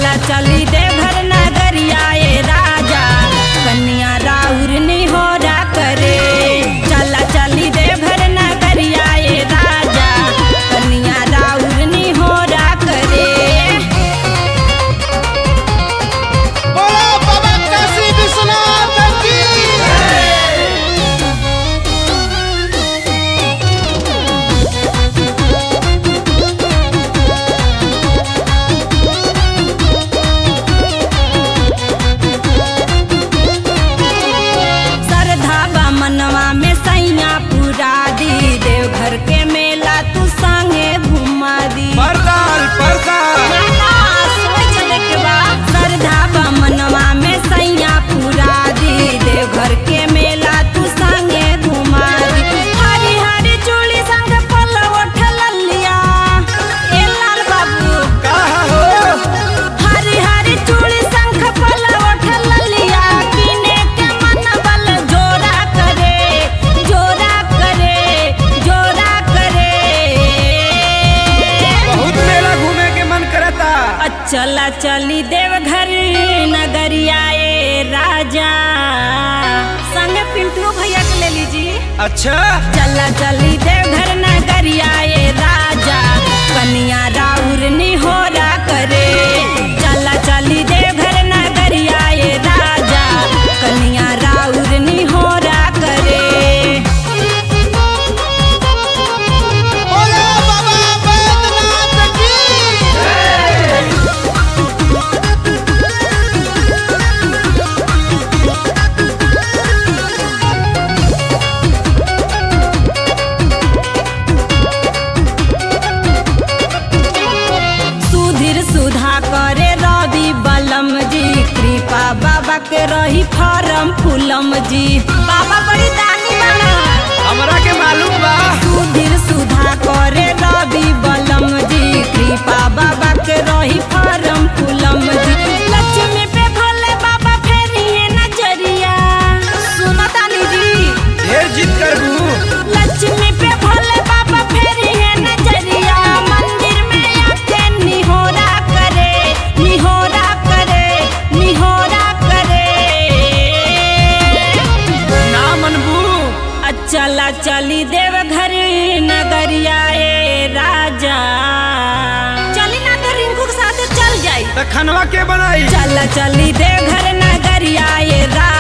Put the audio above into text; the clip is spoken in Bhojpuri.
चला चली देवघर नगरिया ए राजा कन्या राउर निहोरा करे चला चली देवघर नगरिया ए राजा कन्या राउर निहोरा करे बोलो बाबा काशी विश्वनाथ की श्रद्धा बा मनवा में सैया पूरा दी देवघर के मेला तू संगे घुमा दी परदाल परदाल श्रद्धा बा मनवा में सैया पूरा दी देवघर के मेला तू संगे घुमा दी हरी हरी चूड़ी संग पल्लव उठल लिया ए लाल बाबू कहा हो हरी हरी चूड़ी शंख पल्लव उठल लिया किने के मन बल जोरा करे जोरा करे जोरा करे बहुत मेला घूमे के मन करता चला चली देवघर नगरिया ए राजा संग पिंटू भैया के ले लीजिए अच्छा चला चली देवघर नगरिया ए राजा कन्या राउर निहोरा करे चला चली देवघर नगरिया ए राजा कन्या राउर निहोरा करे बोलो बाबा बैद्यनाथ की सुधीर सुधा करे रवि बलम जी कृपा बाबा के रही फरम फूलम जी बाबा बड़ी दानी बना हमरा के मालूम बा सुधीर सुधा करे रवि बलम जी कृपा बाबा के रही फरम फूलम जी लक्ष्मी पे भोले बाबा फेरी है नजरिया सुनो तानी जी ढेर जिद करबू लक्ष्मी पे भोले बाबा फेरी है नजरिया मंदिर में आके निहोरा करे निहोरा करे निहोरा करे ना मनबू चला चली देवघर नगरिया ए राजा चली ना तो रिंकू के साथ चल जाई त खनवा के बनाई चला चली देवघर नगरिया ए राजा